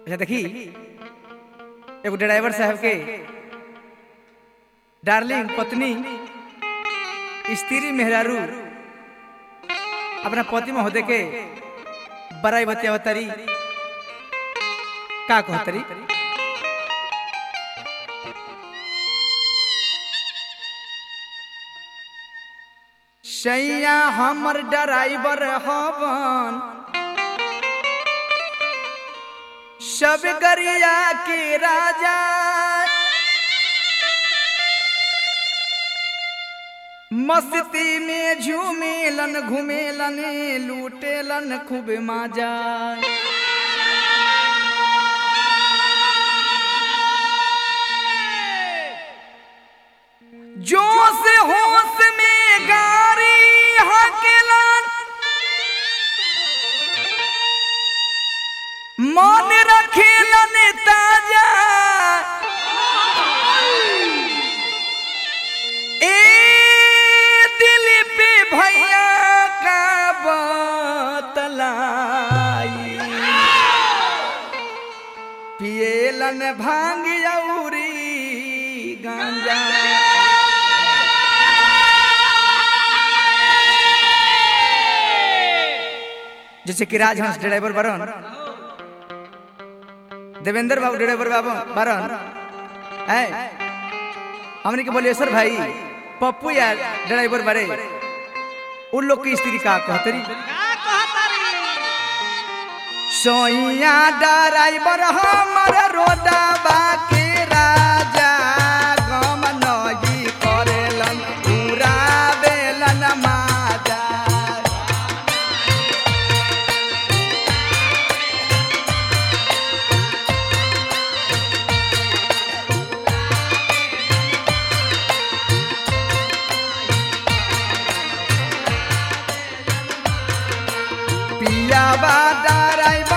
अच्छा देखी एगो ड्राइवर साहब के डार्लिंग पत्नी स्त्री मेहरारू अपना पति महोदय के बड़ाई बतियावतरी का कहतरी सैया हमर ड्राइवर हवन सब गरिया के राजा मस्ती में झूमेलन घूमेलन लूटेलन खूब मजा जोश होश में गारी हकेलन मन रखेलन ताजा ए दिल पे भैया का बतलाई पिएलन भांग औरी गांजा जैसे कि राजहंस ड्राइवर बरन देवेंद्र बाबू ड्राइवर बाबू बरन है हमने के बोलिए सर भाई पप्पू यार ड्राइवर बड़े उन लोग की स्त्री का कहतरी सोइया ड्राइवर हमर रोदा बाके राजा गम नही करेलन पूरा बेलन माजा पिया बा ड्राइवर